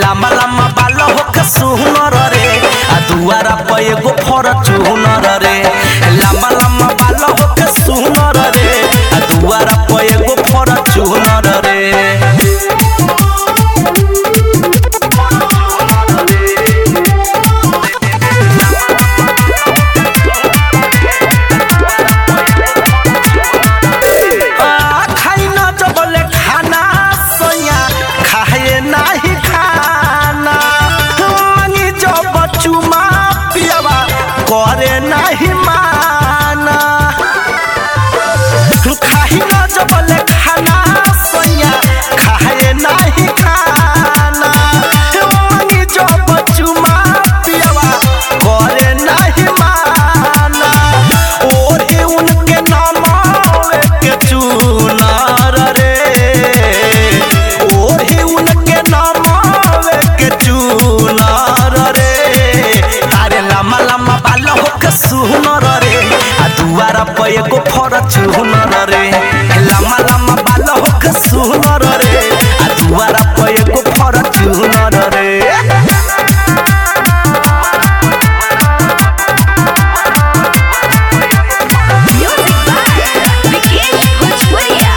लामा लामा बाल होके सुनर रे आ दुआरा पे एगो फॉर्च्यूनर रे लामा लामा बाल होके सुनर रे आ दुआरा पे एगो फॉर्च्यूनर रे आ, खाई न जबले खाना सोया खाए नाही खाना मांगी जब चुमा पियावा करे नाही माना खाई न जबले खाना सोया खाए नाही खाना मांगी जब चुमा पियावा करे नाही माना ओढ़े उनके नाम के चुनार रे ओढ़े उनके नाम के चुनार रे अरे लम्बा लम्बा बाल होके सुनर रे आ दुआरा पे एगो फॉर्च्यूनर रे लम्बा लम्बा बाल होके सुनर रे आ दुआरा पे एगो फॉर्च्यूनर रे Music by Vikesh Bhojpuria.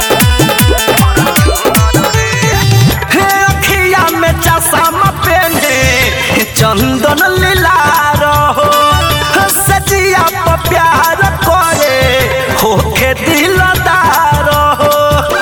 हे अखिया में चश्मा पहने चंदन लीला रहो सजिया पर प्यार करे होके दिलदार हो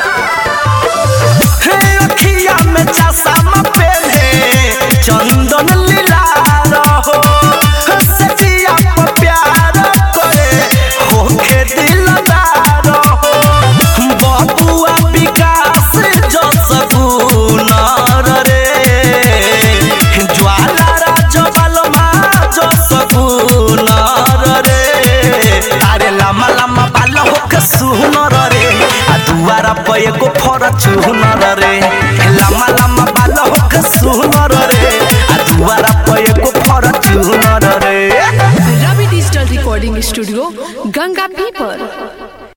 हे अखिया में चश्मा पहने चंदन लीला रहो सजिया पर प्यार करे होके दिलदार हो बबुआ विकास जो सगुनर रे ज्वाला राजबलमा जो सगुनर रे अरे लम्बा लम्बा बाल होके सुनर रे आ दुआरा पे एगो फॉर्च्यूनर रे लम्बा लम्बा बाल होके सुनर रे आ दुआरा पे एगो फॉर्च्यूनर रे Ravi digital recording studio Ganga पीपर